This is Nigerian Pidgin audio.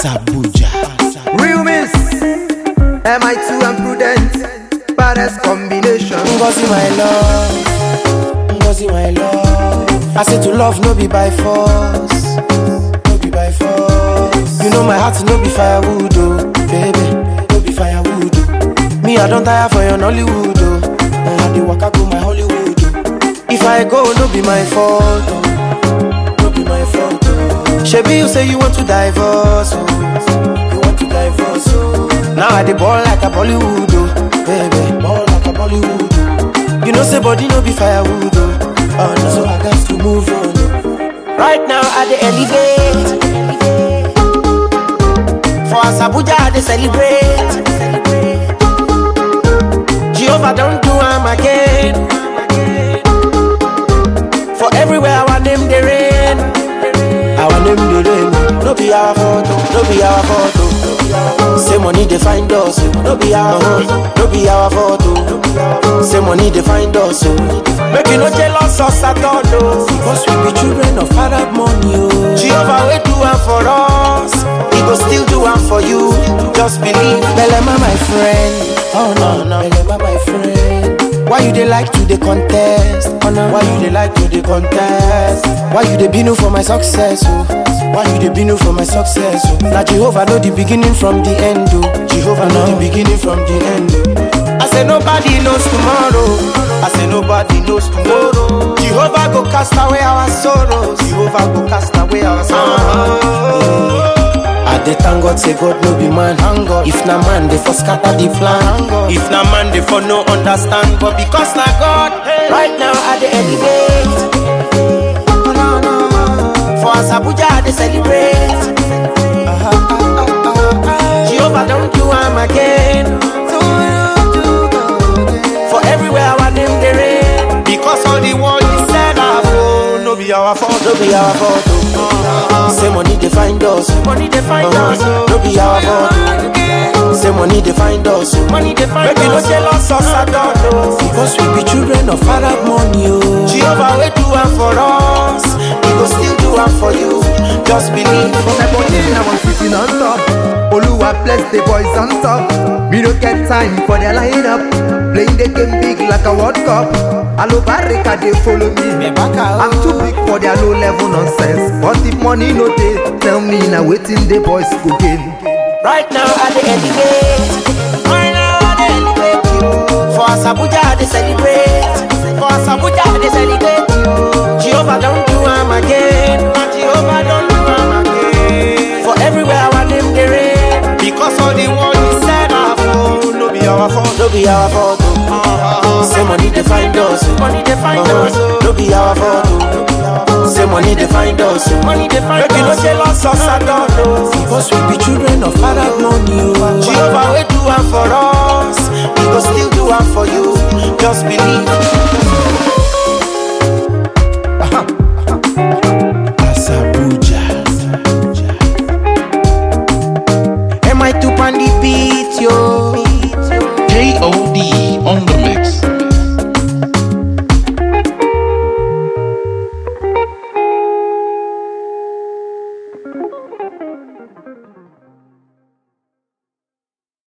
Asabuja. Real miss. MI2 and prudent. Baddest combination. Ngozi my love, Ngozi my love. I say to love no be by force, no be by force. You know my heart no be firewood oh, baby, no be firewood. oh. Me I don't tire for your Nollywood oh, and I dey waka go my Hollywood oh. If I go no be my fault oh, no be my fault oh. Shebi you say you want to divorce oh, you want to divorce oh. Now I dey ball like a Bollywood oh, baby, ball like a Bollywood oh. You know say body no be firewood oh, oh no. So I got to move on. oh. Right now I dey elevate. For Asabuja I dey celebrate. Jehovah don't do am again. For everywhere our name dey reign. Our name dey reign. No be our fault, oh, no be our fault. oh. Say money dey find us, oh, no be our fault, no be our fault. oh. Say money dey find us, oh. Make you no jealous us at all, oh. Because we be children of Arab money, oh. Jehovah will do am for us, He go still do am for you. Just believe. Belema, my friend, oh no, no. Belema, my friend. Why you dey like to dey contest? Oh, no. Why you dey like to dey contest? Why you dey binu for my success? Oh? Why you dey binu for my success? Oh? Na Jehovah know the beginning from the end. Oh. Jehovah know the beginning from the end. oh. I say nobody knows tomorrow. I say nobody knows tomorrow. Jehovah go cast away our sorrows. Jehovah go cast away our sorrows. I dey thank God say God no be man. If na man, they for scatter the plan. If na man, they for no understand. But because na God, right now I dey elevate. For Asabuja I dey celebrate. Jehovah don't do am again. For everywhere our name dey reign. Because all the world is set up. Oh, no be our fault, no be our fault. Oh. Say money dey find us, money dey find us. Oh. No be our fault. Oh. Say money dey find us, oh. money dey find us. Make you no jealous us at all. Oh. Because we be children of Arab money. Oh. Jehovah will do am for us, He go still do am for you. Just believe. My body now I'm sitting on top. Oluwa bless the boys on top. Me no get time for their lineup. Playing the game big like a World Cup. Alo Barika they follow me. I'm too big for their low level nonsense. But if money no dey, tell me now waiting the boys go gain. Right now I dey elevate. Right now I dey elevate you. For Asabuja I dey celebrate. For Asabuja I dey celebrate you. Jehovah don't do am again. Jehovah don't do am again. For everywhere our name dey reign. Because all the world is set up. Oh, no be our fault. No be our fault. Oh. Say money dey find us. oh. Money dey find us. oh. No be our fault. Oh. Say money dey find us. oh. Money dey find us. Make you no jealous us at all. Oh. Because we be children of Arab money. Oh. Jehovah will do am for us. He go still do am for you. Just believe. Asabuja. Am I too on the beat, yo? KOD on the mix.